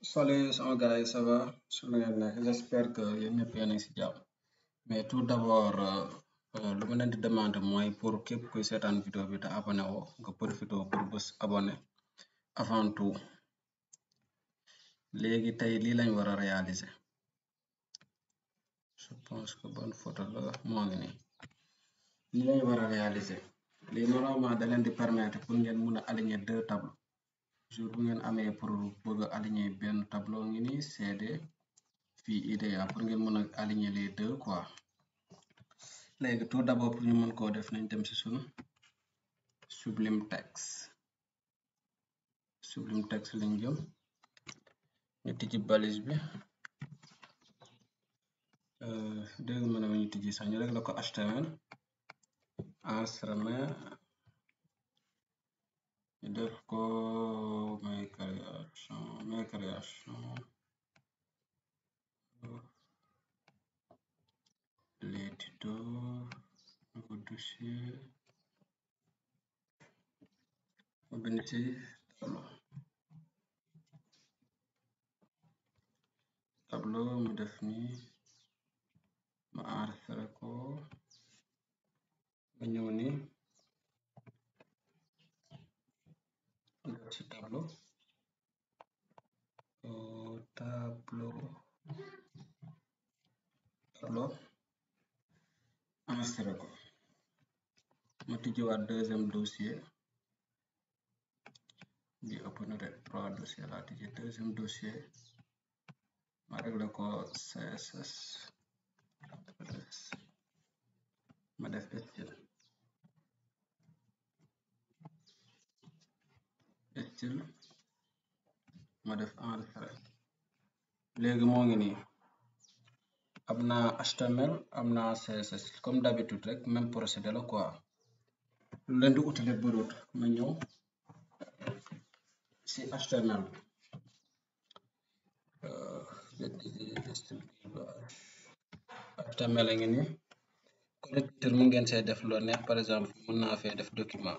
Salut sama gars yi ça va su ngeen nekk j'espère que yéen ñëpp yéen a ngi si jàmm mais tout d'abord lu ma leen di demander mooy pour képp kuy seetaan vidéo bi te abonné woo nga profité pour bës abonné avant tout léegi tey lii lañ war a réaliser je pense que bonne photo la moo ngi nii lii lañ war a réaliser lii normalement da leen di permettre pour ngeen mun a aligner deux tableaux jour bu ngeen amee pour bëgg a aligner benn tableau ngi nii CD fii IDEA pour ngeen mën a aligner les deux quoi léegi tout d'abord pour ñu mën koo def nañ dem ci sunu Sublime Text Sublime Text lañ jëm ñu tijji balise bi dégg mën a ñu tijji sax ñu rek la ko HTML enregistrement ñu def ko mes création mes création les tutos nouveau dossier ma bind ci tableau tableau mu def ni ma enregistré ko ma ñëw ni def ci tableau tableau tableau enregistré ko ma tijjiwaat deuxième dossier bi ëpp na de trois dossiers laa tijji deuxième dossier ma réglé ko CSS ma def style style ma def enregistré léegi moo ngi nii am na HTML am na CSS comme d'habitude rek même procédé la quoi lu leen di utile bëriwut ma ñëw si HTML HTML a ngi nii connecteur mu ngeen see def loo neex par exemple mën naa fee def document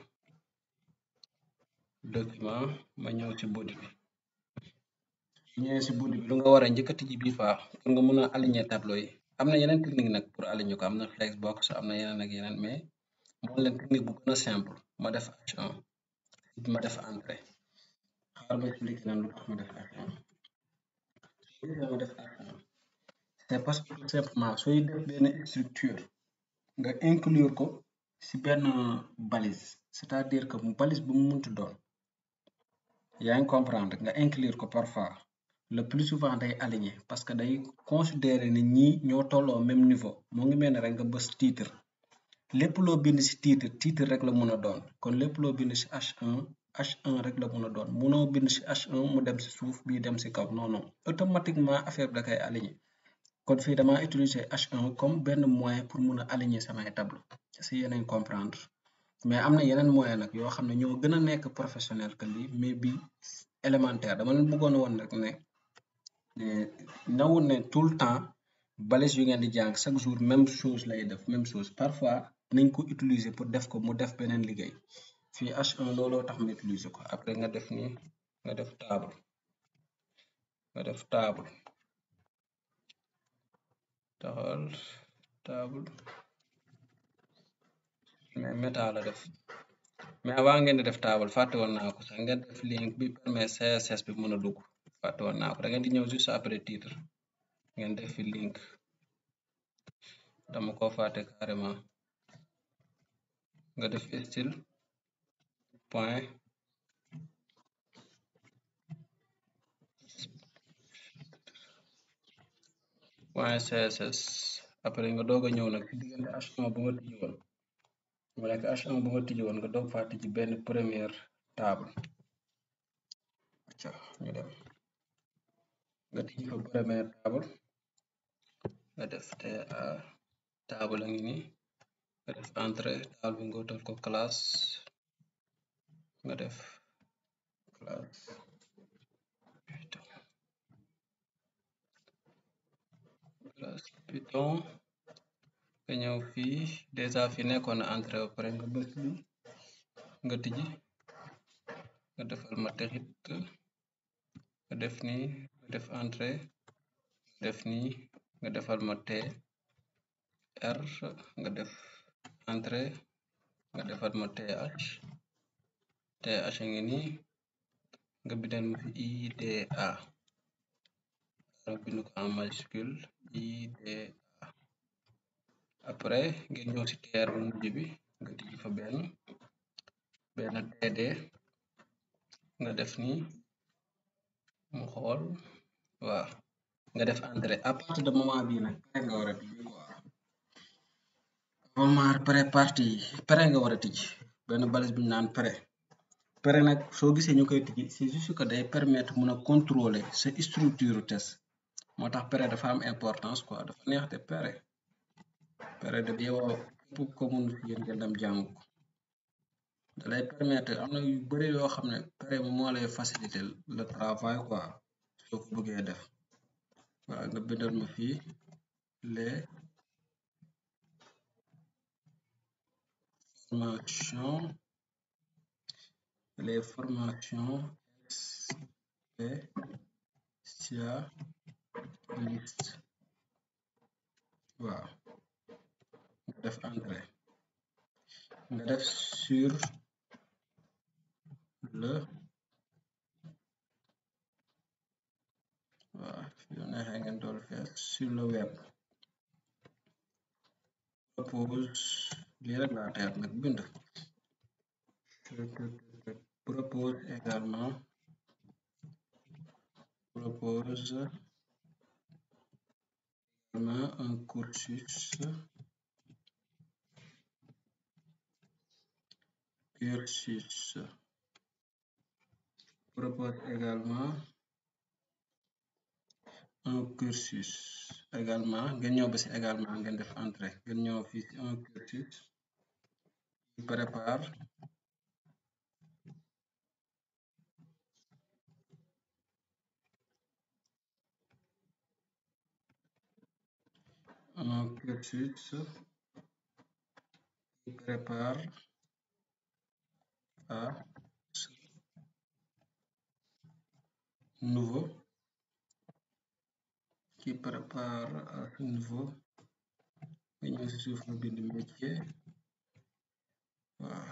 document ma ñëw ci body bi ñëwee si body bi lu nga war a njëkk a tijji bii faa pour nga mën a aligner tableau yi am na yeneen technique nag pour aligner ko am na flexbox am na yeneen ak yeneen mais moo leen technique bu gën a simple ma def H1 ma def entrée xaar ma expliqué leen lu tax ma def H1 ma def H1 c'est parce que tout simplement sooy def benn structure nga inclure ko si benn balise c'est-à-dire que balise bu mu munti doon yaa ngi comprendre nga inclure ko parfois le plus souvent day aligné parce que day considérer ni ñii ñoo tolloo même niveau moo ngi mel ne rek nga bës titre lépp loo bind ci titre titre rek la mun a doon kon lépp loo bind ci H1 H1 rek la mun a doon munoo bind ci H1 mu dem ci suuf bii dem ci kaw non non automatiquement affaire bi da koy aligné kon fii dama utiliser H1 comme benn moyen pour mun a aligner samay tableau si yeneen comprendre mais am na yeneen moyen nag yoo xam ne ñoo gën a nekk professionnel que lii mais bi élémentaire dama leen bëggoon woon rek ne nawul ne tout le temps balise yu ngeen di jàng chaque jour même chose lay def même chose parfois nañ ko utiliser pour def ko mu def beneen liggéey fii H1 looloo tax ma utiliser ko après nga def ni nga def table nga def table taxal table mais méta la def mais avant ngeen di def table fàtte woon naa ko sax ngeen def link bi permet CSS bi mën a dugg fàtte woon naa ko da ngeen di ñëw juste après titre ngeen def fi link dama ko fàtte carrément nga def style point point CSS après nga doog a ñëw nag ci diggante H1 bu nga tijji woon mu nekk H1 bu nga tijji woon nga doog faa tijji benn première table acca ñu dem nga tijji fa première table nga def te table a ngi nii nga def entrée table bi nga wutal ko classe nga def classe classe Python nga ñëw fii déjà fi nekkoon na entrée ba pare nga bës bi nga tijji nga defal ma texit nga def ni nga def entrée nga def nii nga defal ma T R nga def entrée nga defal ma TH TH ngi nii nga bindal ma fi IDA nga bind ko en majuscule IDA après ngeen ñëw ci TR bu mujj bi nga tijji fa benn benn TD nga def nii mu xool waaw nga def entrée à partir de moment bii nag pare nga war a tijji quoi moment pré partie pare nga war a tijji benn balise bi ñu naan pré pare nag soo gisee ñu koy tijji c'est juste que day permettre mun a contrôler sa structure test moo tax pare dafa am importance quoi dafa neex te pare pare de yow képp ko mun fi yéen ngeen dem jàng ko da lay permettre am na yu bari yoo xam ne pare moo lay faciliter le travail quoi soo ko bëggee def waaw nga bindal ma fii les formations les formations spécialistes waaw nga def entrée nga def sur le waaw yu neexee ngeen dool fees sur le web propose lii rek laa teer nag bind propose également propose également un cursus cursus propose également un cursus également ngeen ñëw ba ci également ngeen def entrée ngeen ñëw fii ci un cursus qui prépare un cursus qui prépare à ce nouveau qui prépare à ce niveau nga ñëw ci suuf nga bind métier waaw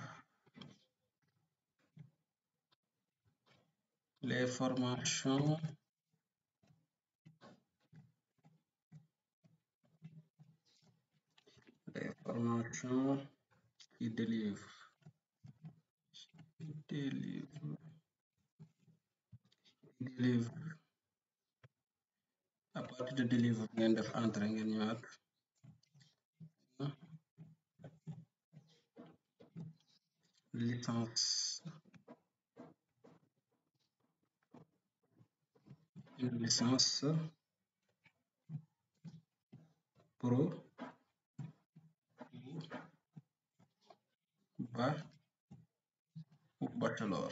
les formations les formations qui délivrent délivre délivre à partir de délivre ngeen def entrée ngeen ñëwaat licence une licence pro ba ou bachelor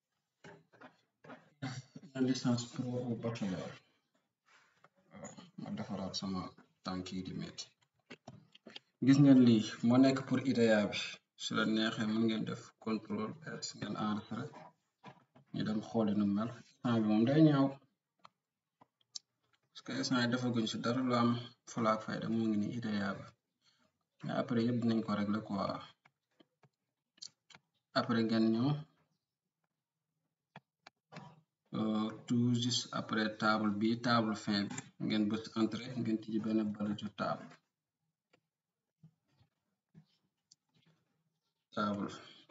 une licence pro ou bachelor waaw ma defaraat sama tànk yi di metti gis ngeen lii moo nekk pour IDEA bi su la neexee mën ngeen def contrôle S ngeen enregistré ñu dem xooli nu mel instant bi moom day ñaaw parce que instant yi defaguñ si dara lu am fulaak fayda mu ngi ni IDEA bi mais après yëpp dinañ ko régler quoi après ngeen ñëw tout juste après table bi table fin bi ngeen bës entrée ngeen tijji benn balisu table table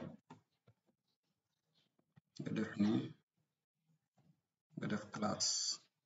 nga def nii nga def classe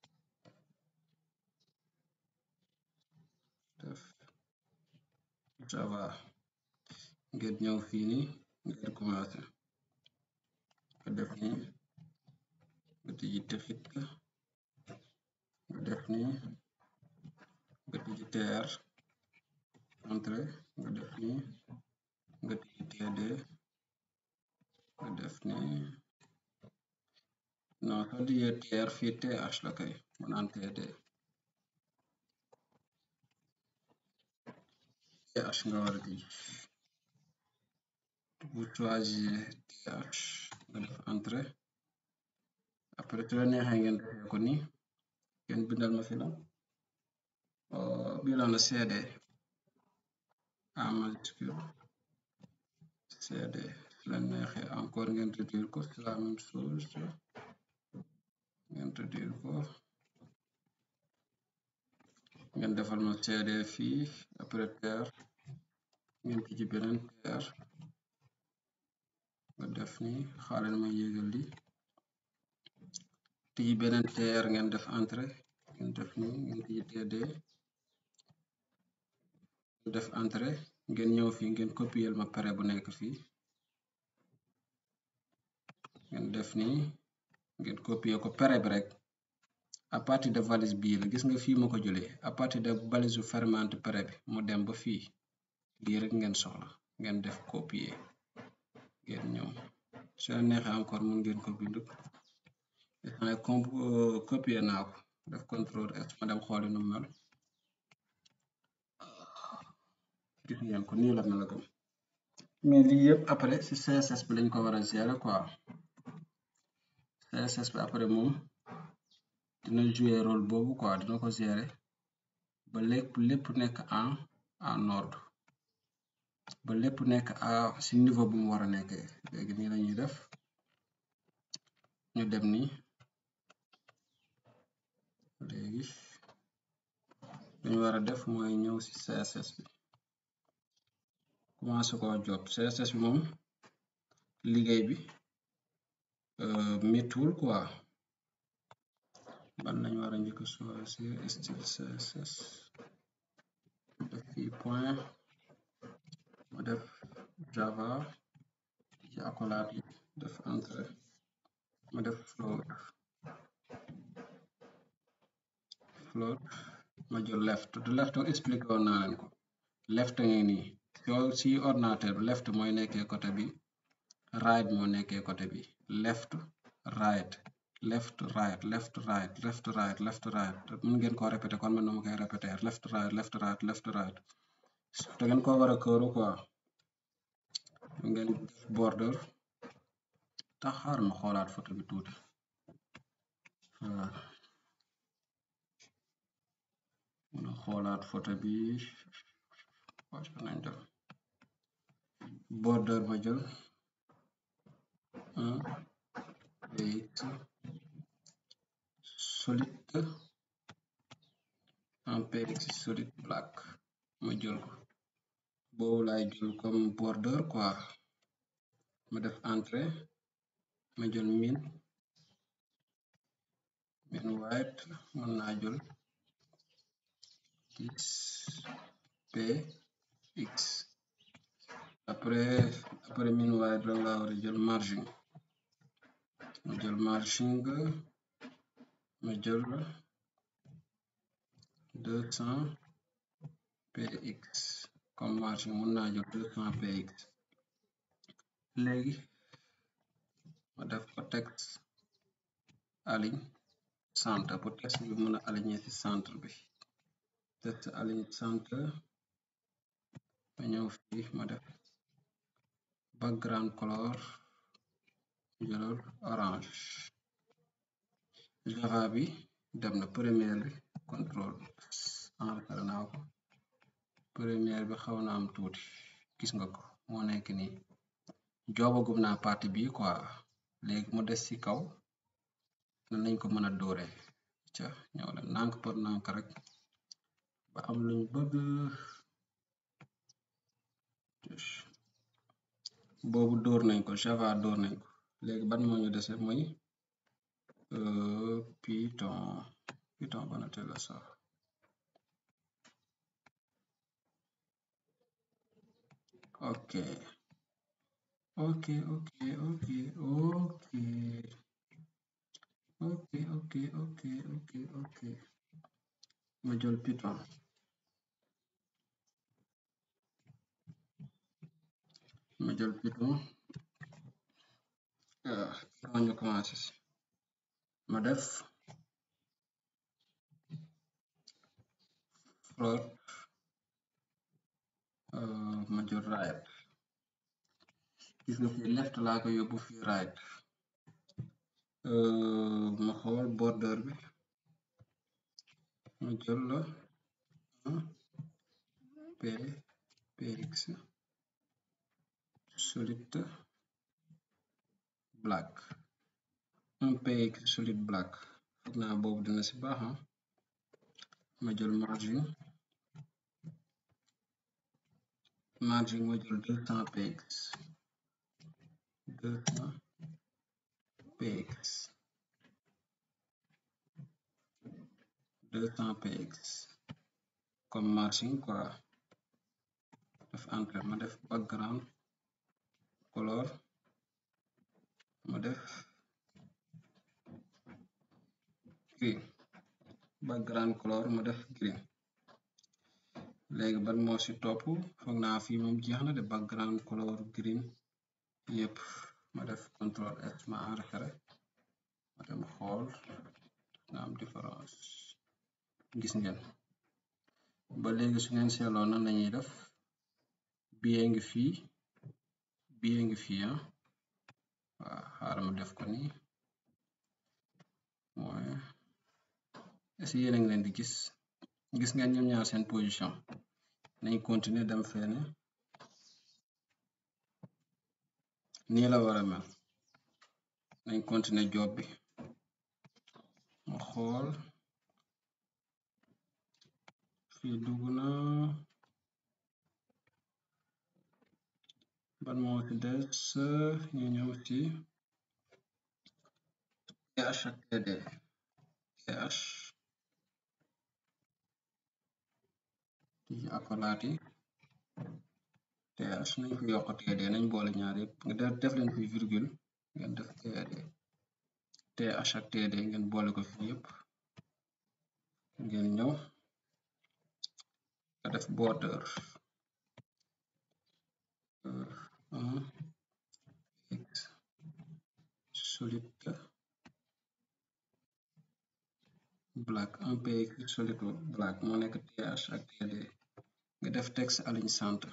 def java ngeen ñëw fii nii ngeen commencé nga def nii nga tijji texit nga def nii nga tijji tr entrée nga def nii nga tijji td nga def nii non soo tijjee tr fii th la kay mu naan td th nga war a tijji bu choisir th nga def entrée après su la neexee ngeen defee ko nii ngeen bindal ma fi la bii la na cd a majuscule cd su leen neexee encore ngeen réduire ko c'est la même chose ngeen réduire ko ngeen defal ma cd fii après terre ngeen tijji beneen terre nga def ni xaaral ma yéegal li tijji beneen terre ngeen def entrée ngeen def ni ngeen tijji td def entrée ngeen ñëw fii ngeen copier ma pare bu nekk fii ngeen def ni ngeen copier ko pare bi rek à partir de valise bii la gis nga fii ma ko jëlee à partir de valise fermante pare bi mu dem ba fii lii rek ngeen soxla ngeen def copier ngeen ñëw su la neexee encore mun ngeen ko bind xane com copier naa ko def contrôle S ma dem xooli nu mel gis ngeen ko nii la melagum mais lii yëpp après ci CSS bi lañ ko war a gérer quoi CSS bi après moom dina jouer rôle boobu quoi dina ko gérer ba lépp lépp nekk en en ordre ba lépp nekk à ci niveau bu mu war a nekkee léegi nii lañuy def ñu dem ni léegi dañu war a def mooy ñëw ci CSS bi commencé ko job CSS bi moom liggéey bi méttuwul quoi ban lañu war a njëkk choisir style CSS def fii point ma def java ci accolade yi def entrée ma def float float ma jël left du left expliqué woon naa leen ko left ngi nii yow ci ordinateur bi left mooy nekkee côté bi right moo nekkee côté bi left right left right left right left right left right mun ngeen ko répété kon man dama koy répété left right left right left right te ngeen ko war a këru quoi ngeen def border tax xaar ma xoolaat photo bi tuuti muna xoolaat photo bi wàcc nañ def border ma jël un px solid un px solid black ma jël ko boobu laay jël comme border quoi ma def entrée ma jël min min white mën naa jël x p x après après min white la laa war a jël margin ma jël margin ma jël deux cent px comme margin mën naa jël deux cent px léegi ma def ko texte aligne centre pour texte bi mën a aligné ci centre bi texte aligne centre ma ñëw fii ma def background color jëlal orange java bi dem na première bi contrôle enregistré naa ko première bi xaw na am tuuti gis nga ko moo nekk nii joobagum naa partie bi quoi léegi mu des ci kaw nan lañ ko mën a dóore ca ñëw leen nànk par nànk rek ba am luñ bëgg boobu dóor nañ ko java dóor nañ ko léegi ban moo ñu dese muy python python banate la sax ok ok ok ok ok ok ok ok ok ok ma jël python ma jël python python ñu commencé si ma def float ma jël right gis nga fii left laa ko yóbbu fii right ma xool border bi ma jël la un p px solid black un px solid black foog naa boobu dina ci baaxa ma jël margin margin ma jël deux cent px deux cent px deux cent px comme margin quoi def entrée ma def background color ma def green background color ma def green léegi ban moo ci topp foog naa fii moom jeex na de background color green yépp ma def control S ma enregistré ma dem xool na am différence gis ngeen ba léegi su ngeen seetloo nan lañuy def biye ngi fii biye ngi fii ah waaw xaaral ma def ko nii mooy est-ce que yéen a ngi leen di gis gis ngeen ñoom ñaar seen position nañ continuer dem feene nii la wara mel nañ continuer job bi ma xool fii dugg na ban moo ci des ñu ñëw ci PH ak TD PH ci akolaat yi TH nañ ko yokk TD nañ boole ñaar yépp nga def leen fi virgule ngeen def TD TH ak TD ngeen boole ko fi yépp ngeen ñëw nga def border un x solid black un px solid black moo nekk th ak td nga def texte align centre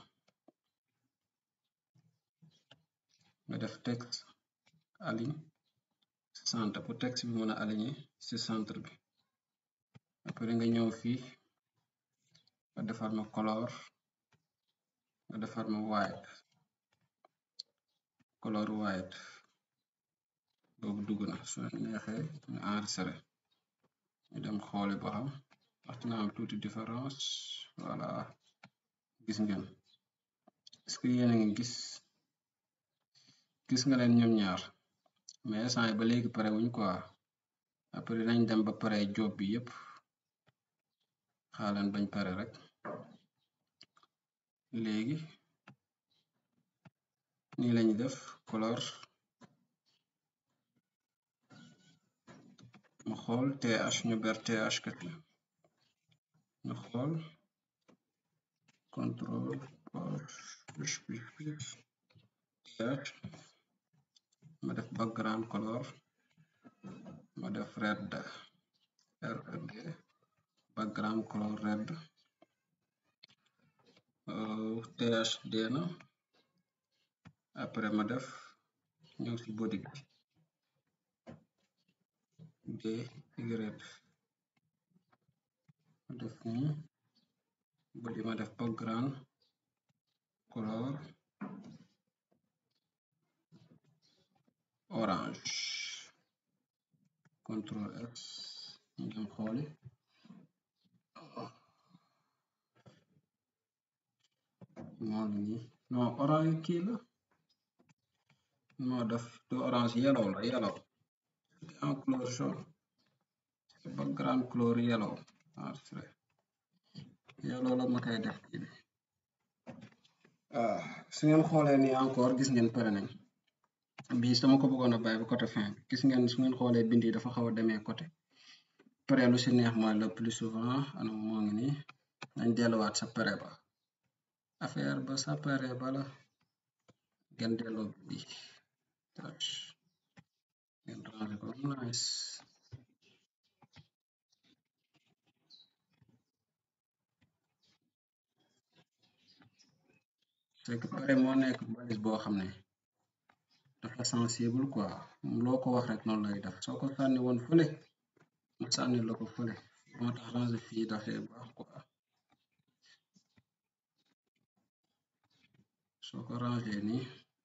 nga def texte align centre pour texte bi mën a aligné ci centre bi après nga ñëw fii nga defar ma color nga defar ma white color white boobu dugg na su neexee ñu enregistré ñu dem xooli ba xam wax dina am tuuti différence voilà gis ngeen est-ce que yéen a ngi gis gis nga leen ñoom ñaar mais instant yi ba léegi pare wuñ quoi après nañ dem ba pare job bi yépp xaaleen bañ pare rek léegi nii lañu def color ma xool th ñu ber th kat la ñu xool control th ma def background color ma def red red background color red th deena après ma def ñëw ci body bi d y ma def nii body ma def background color orange control X ñu dem xooli moo ngi nii non orange kii la moo def du orange yellow la yellow en couleur jaune background couleur yellow enregistré yellow la ma koy def kii bi ah su ngeen xoolee nii encore gis ngeen pare nañ bii sama ko bëggoon a bàyyi ba côté fin bi gis ngeen su ngeen xoolee bind yi dafa xaw a demee côté pare lu si neex mooy le plus souvent anam moo ngi nii nañ delluwaat sa pare ba affaire ba sa pare bala ngeen delloo bi touch ngeen ranger ko nice c'est que pare moo nekk balise boo xam ne dafa sensible quoi loo ko wax rek noonu lay def soo ko sànni woon fële mu sànni la ko fële moo tax ranger fii dafay baax quoi soo ko ranger nii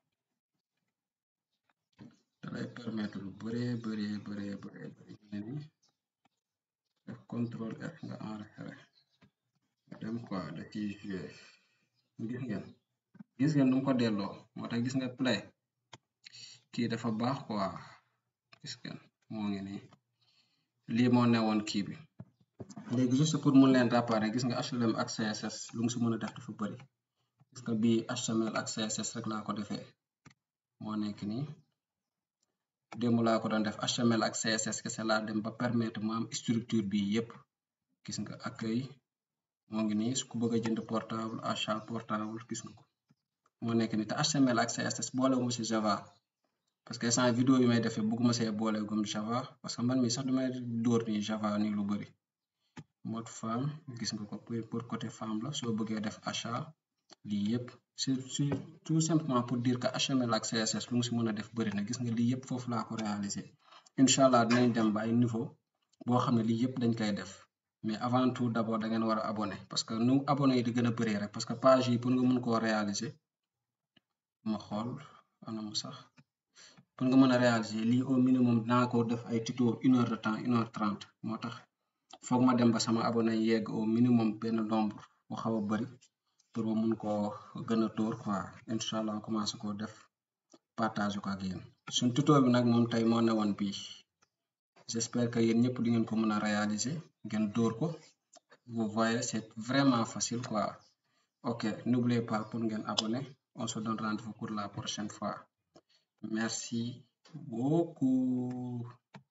dalay permettre lu bëree bëree bëree bëree bëri ñu ne nii def contrôle F nga enregistré nga dem quoi da ciy joué gis ngeen gis ngeen nu mu ko delloo moo tax gis nga play kii dafa baax quoi gis ngeen moo ngi nii lii moo newoon kii bi léegi juste pour mun leen rappaare gis nga HTML ak CSS lu mu si mën a def dafa bëri gis nga bii HTML ak CSS rek laa ko defee moo nekk nii démb laa ko doon def HTML ak CSS kese laa dem ba permettre mu am structure bi yépp gis nga accueil moo ngi nii su ku bëgg a jënd portable achat portable gis nga ko moo nekk nii te HTML ak CSS boolewuma si Java parce que sans vidéo yi may defee bëgguma see boole gum Java parce que man mi sax damay dóor nii Java nii lu bëri mode femme gis nga ko pour côté femme la soo bëggee def achat lii yépp c'est tout simplement pour dire que HTML ak CSS lu mu si mën a def bëri na gis nga lii yépp foofu laa ko réaliser incha allah dinañ dem ba ay niveau boo xam ne lii yépp dañ koy def mais avant tout d'abord da ngeen war a abonné parce que nu abonné yi di gën a bëree rek parce que page yi pour nga mën koo réaliser ma xool anam sax pour nga mën a réaliser lii au minimum dinaa ko def ay tuto une heure de temps une heure trente moo tax foog ma dem ba sama abonné yegg au minimum benn nombre bu xaw a bëri pour ma mun koo gën a dóor quoi incha allah commencé koo def partage ko ak yéen suñ tuto bi nag moom tey moo newoon bii j'espère que yéen ñëpp di ngeen ko mën a réaliser ngeen dóor ko vous voyez c'est vraiment facile quoi ok n'oubliez pas pour ngeen abonner on se donne rendez-vous pour la prochaine fois merci beaucoup